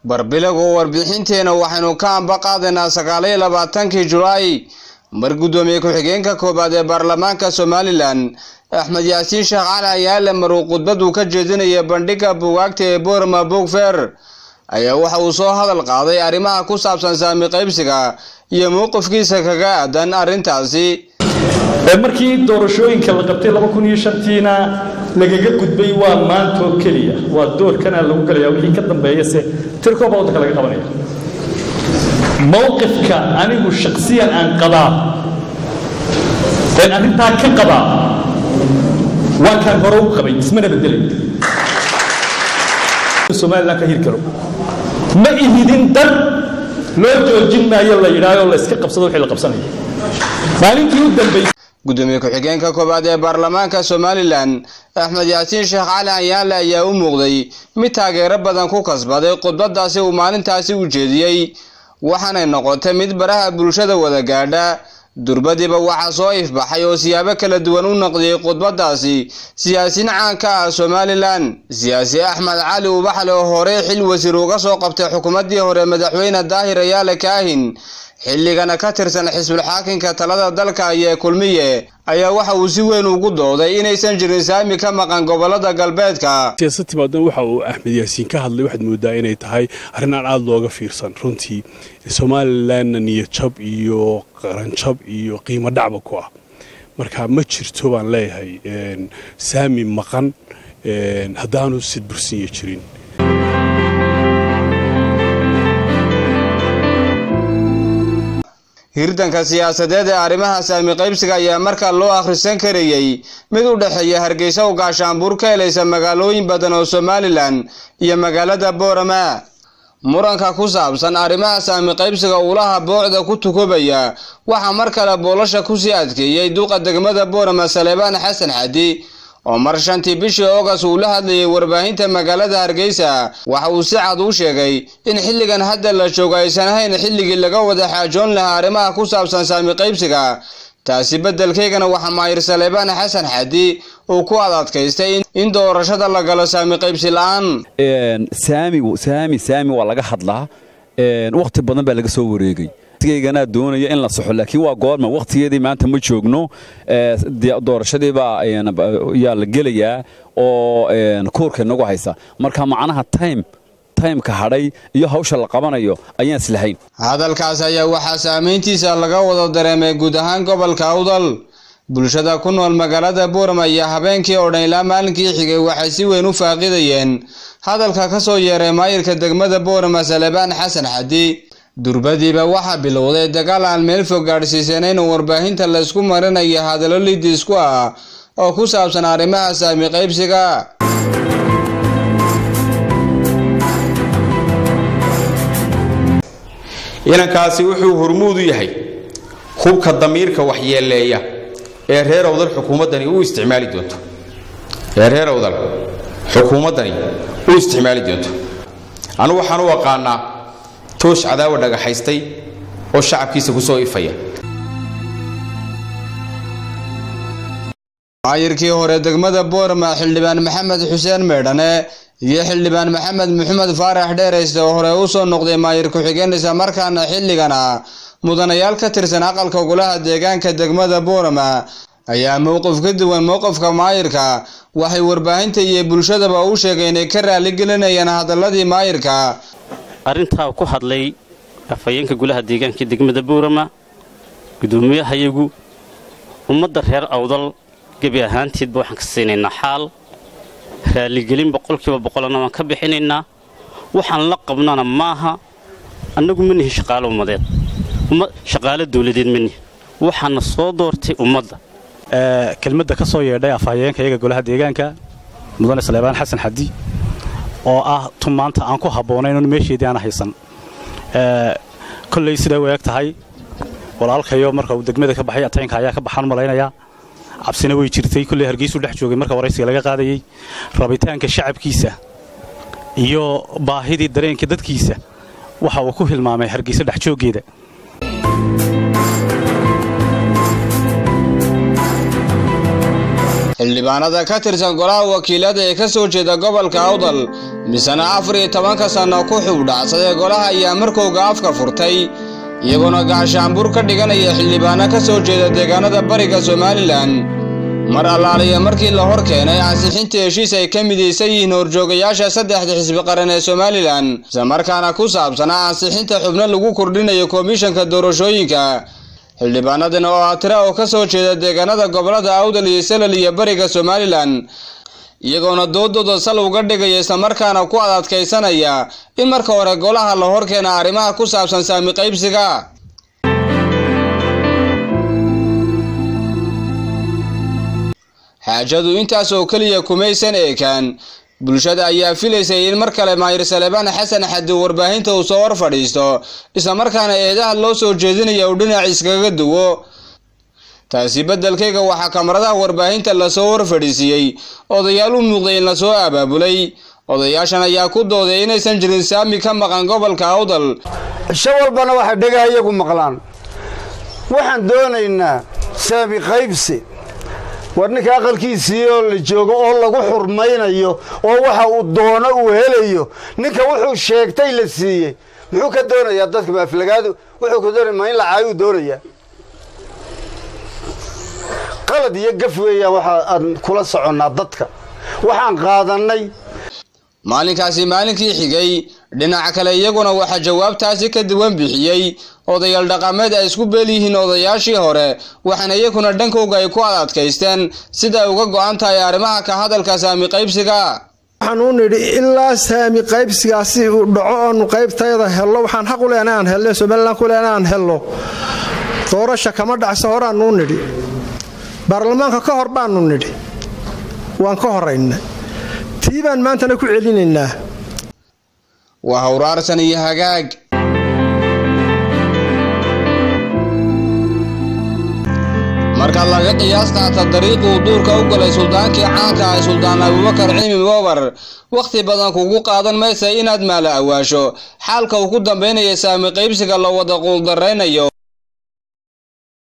barbilagu warbixinteena waxaynu ka amba qaadaynaa sagaaliyo labaatankii julaay mar guddoomiye ku-xigeenka koowaad ee baarlamaanka somalilan axmed yaasiin sheekh cali ayaale maruu khudbadu ka jeedinaya bandhigga buugaagta ee boorama boogfer ayaa waxa uu soo hadal qaaday arrimaha ku saabsan saami qaybsiga iyo mowqifkiisa kaga aadan arrintaasi markii doorashooyinka la qabtay laba kun iyo shantiina lagaga gudbay waa maantoo keliya waa doorkana lagu galaya wixii ka dambeeya se tirkooba waddanka laga qabanaya mowqifka anigu shaksiyan aan qabaa een arrintaa ka qabaa waa kaan hore u qabay ismana bedelay somalilan ka hiri karo ma ihidin dar loo joojin maayo la yidhaaho la iska qabsado wixii la qabsanaya maalintii u dambaysay gudoomiye ku-xigeenka koowaad ee baarlamaanka somalilan axmed yaasiin sheekh cali ayaale ayaa u muuqday mid taageero badan ku kasbaday khudbadaasi uu maalintaasi u jeediyey waxaanay noqotay mid baraha bulshada wada gaadha durbadiiba waxaa soo ifbaxay oo siyaabo kala duwan u naqdiyey khudbadaasi siyaasiin caanka ah somalilan siyaasi axmed cali ubaxle oo horey xil wasiir uga soo qabtay xukuumaddii hore madaxweyne daahir ayaale kaahin xilligana ka tirsan xisbulxaakinka talada dalka iyo kulmiye ayaa waxa uu si weyn ugu dooday inaysan jirin saami ka maqan gobolada galbeedka siyaasad timaadan waxa uu axmed yaasiin ka hadlay waxaad moodaa inay tahay arrin aan aada looga fiirsan runtii somalilanna niyadjab iyo qaranjab iyo qiimo dhacba ku ah marka ma jirto baan leeyahay saami maqan haddaanu sidbursinya jirin hirdanka siyaasadeed ee arrimaha saami qaybsiga ayaa markaa loo akhrisan karayey mid u dhexeeya hargeysa oo gaashaanbuur ka helaysa magaalooyin badan oo somalilan iyo magaalada boorama muranka ku saabsan arrimaha saami qaybsiga uulaha boocda ku tukubaya waxaa mar kale boolasha kusii adkeeyey duqa degmada boorama saleebaan xasan xadi oo mar shantii bishii oogas uu la hadlayay warbaahinta magaalada hargeysa waxa uu si cad u sheegay in xilligan hadda la joogo aysan ahayn xilligii laga wada xaajoon lahaa arrimaha ku saabsan saami qaybsiga taasi beddelkaygana waxaa maayir saleebaan xasan xadi uu ku ad adkaystay in doorashada la galo saami qaybsi la'aan saami saami waa laga hadlaa wakhti badan baa laga soo wareegay gana doonaya in la saxo laakiin waa goorma wakhtigeedii maanta ma joogno doorashadiibaa yaa la gelayaa oo kuurka inagu haysa marka macnaha time timeka hadhay iyo hawsha la qabanayo ayaan islahayn hadalkaas ayaa waxaa saamayntiisa laga wada dareemay guud ahaan gobolka awdal bulshada ku nool magaalada buurama iyo habeenkii oo dhan ilaa maalinkii xigay waxay si weyn u faaqidayeen hadalka ka soo yeeray maayirka degmada buurama salebaan xasan xadi durbadiiba waxaa bilowday dagaal aan meel fog gaadhsiisanayn oo warbaahinta laysku marinayo hadallo lidiisku ah oo ku saabsan arrimaha saami qaybsiga inankaasi wuxuu hormuud u yahay hubka damiirka waxyeeleeya ee reer awdal xukuumaddani u isticmaali doonto ee reer awdal xukuumaddani u isticmaali doonto anu waxaan u aqaanaa toosh cadaawa dhagaxaystay oo shacabkiisa ku soo ifaya maayirkii hore degmada boorama xildhibaan maxamed xuseen meydhane iyo xildhibaan maxamed maxamed faarax dheerayste oo hore u soo noqday maayir ku-xigeen isla markaana xilligana mudanayaal ka tirsan aqalka golaha deegaanka degmada boorama ayaa mowqif ka duwan mowqifka maayirka waxay warbaahinta iyo bulshadaba u sheegeen inay ka raaligelinayaan hadaladii maayirka arrintaa ku hadlay afhayeenka golaha deegaanka degmada buurama guddoomiyahayagu ummadda reer awdal gebi ahaanteedba waxaan ka siinaynaa xaal raaligelin boqolkiiba boqolana waan ka bixinaynaa waxaan la qabnana maaha annagu ma nihin shaqaalo ummadeed shaqaalo dawladeed ma nihin waxaana soo doortay ummadda kelmadda ka soo yeedhay afhayeenka iyaga golaha deegaanka mudane saleebaan xasan xadi oo ah tun maanta aan ku habboonayn meesheedii aan haysan kolley siday u eeg tahay walaalkayo marka uu degmada ka baxay ataynka ayaa ka baxaan malaynayaa cabsina way jirtay kolley hargeysuu dhex joogay marka waraysiga laga qaadayey rabitaanka shacabkiisa iyo baahidii dareenka dadkiisa waxa uu ku hilmaamay hargeysa dhex jooggeeda xildhibaanada ka tirsan golaha wakiilada ee ka soo jeeda gobolka awdal misena afar iyo tobanka sanno ku xubdhacsadee golaha ayaa markowga afka furtay iyagoona gaashaanbuur ka dhiganaya xildhibaano ka soo jeeda deegaanada bariga somalilan mar allaaliya markii la hor keenay ansixinta heshiis ay ka midaysan yihiin horjoogayaasha saddexda xisbi qaran ee somalilan islamarkaana ku saabsanaa ansixinta xubno lagu kordhinayo komishanka doorashooyinka xildhibaanadan oo ah tira oo ka soo jeeda deegaanada gobolada awdal iyo salal iyo bariga somalilan iyagoona doodooda sal uga dhigaya islamarkaana ku ad adkaysanaya in marka hore golaha la hor keena arrimaha ku saabsan saami qaybsiga xaajadu intaas oo keliya kumaysan eekaan bulshada ayaa filaysay in mar kale maayir salebaan xasan xadi warbaahinta uu soo hor fadhiisto islamarkaana eedaha loo soo jeedinaya uu dhinac iskaga duwo taasi beddelkayga waxaa kamaradaha warbaahinta lasoo hor fadhiisiyey odayaal u muuqday in lasoo abaabulay odayaashan ayaa ku dooday inaysan jirin saami ka maqan gobolka awdal cisho walbana waxay dhagaha iyagu maqlaan waxaan doonaynaa saami qaybsi war ninka aqalkiisii oo la joogo oo lagu xurmaynayo oo waxa uu doono uu helayo ninka wuxuu sheegtay la siiyey muxuu ka doonayaa dadka maaflagaadu wuxuu ka doonaya ma in la caayuu doonayaa qalad iyo gaf weeyaan waxa aan kula soconnaa dadka waxaan qaadannay maalinkaasi maalinkii xigay dhinaca kale iyaguna waxaa jawaabtaasi ka duwan bixiyey odayaal dhaqameed ay isku beel yihiin odayaashii hore waxaana iyaguna dhankooga ay ku ad adkaysteen sida ay uga go'an tahay arrimaha ka hadalka saami qaybsiga waxaan u nidhi ilaa saami qaybsigaasi uu dhaco oonu qaybtayada hello waxaan xaq u lehna aan helno somalilan ku lehna aan helno doorasha kama dhacso horaannu nidhi baarlamaanka ka hor baannu nidhi waan ka horayna tii baan maantana ku celinaynaa waa hawraarsan iyo hagaag marka laga qiyaas qaata dariiquu duurka u galay suldaankii caanka ah suldaan abubakar cilmi moobar wakhti badan kugu qaadan maysa inaad maala awaasho xaalka uu ku dambaynaya saami qaybsiga la wada quuldaraynayo